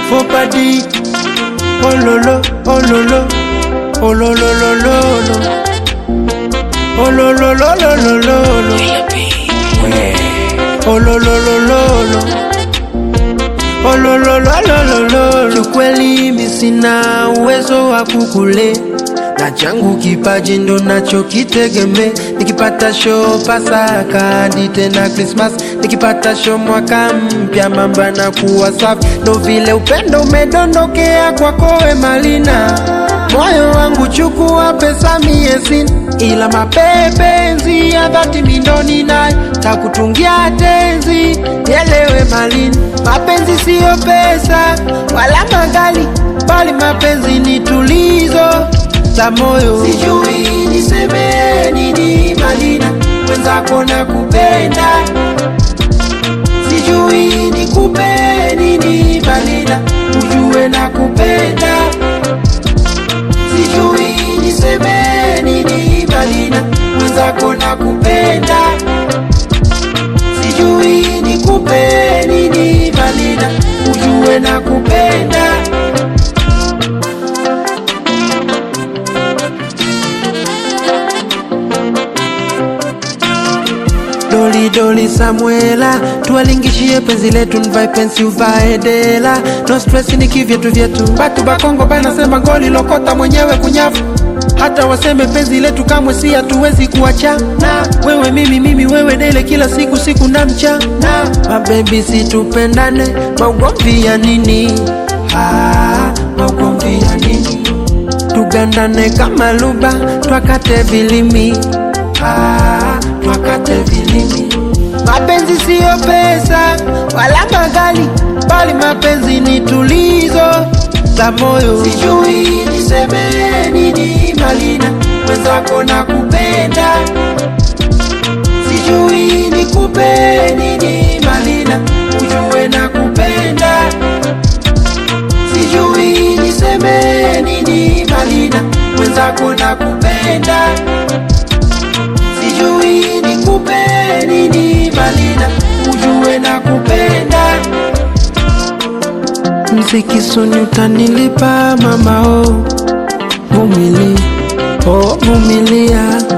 faux pas dit. Oh lolo, oh lolo, oh lolo, lolo, oh lolo, lolo, lolo, oh lolo, lolo. Oh, lo, lo, lo, lo, lo, lo. Kiukweli mi sina uwezo wa kukule na changu kipaji ndo nacho kitegeme. Nikipata show Pasaka hadi tena Christmas, nikipata show mwaka mpya, mambo yanakuwa safi. Ndo vile upendo umedondokea kwako we Malina, moyo wangu chukua pesa mie sina, ila mapenzi ya dhati mindoni nayo takutungia tenzi, nielewe Malina, mapenzi siyo pesa wala magali, bali mapenzi ni tulizo za moyo. Sijui niseme nini Malina, mwenzako na kupenda, sijui nikupe nini Malina, ujue na kupenda, sijui niseme nini Malina, mwenzako na kupenda, sijui nikupe nini Malina, ujue na kupenda. Doli doli Samuela, tuwalingishie penzi letu, nvae pensi uvae dela, no stress ni kivyetu vyetu. Batu bakongo banasema ngoli lokota mwenyewe kunyafu, hata waseme penzi letu kamwe si hatuwezi kuachana. Wewe mimi mimi wewe dele, kila siku siku na mchana. Mabebi situpendane, maugomvi ya nini? Ah, maugomvi ya nini? tugandane kama luba, twakate vilimi ah, twakate vilimi. Mapenzi siyo pesa wala magali, bali mapenzi ni tulizo za moyo. Sijui niseme nini Malina, mwenzako na kupenda, sijui nikupe nini Malina, ujue na kupenda sijui niseme nini Malina, mwenzako na kupenda, sijui nikupe nini Malina, ujue na kupenda. Mziki suni utanilipa mama, oh vumili, oh vumilia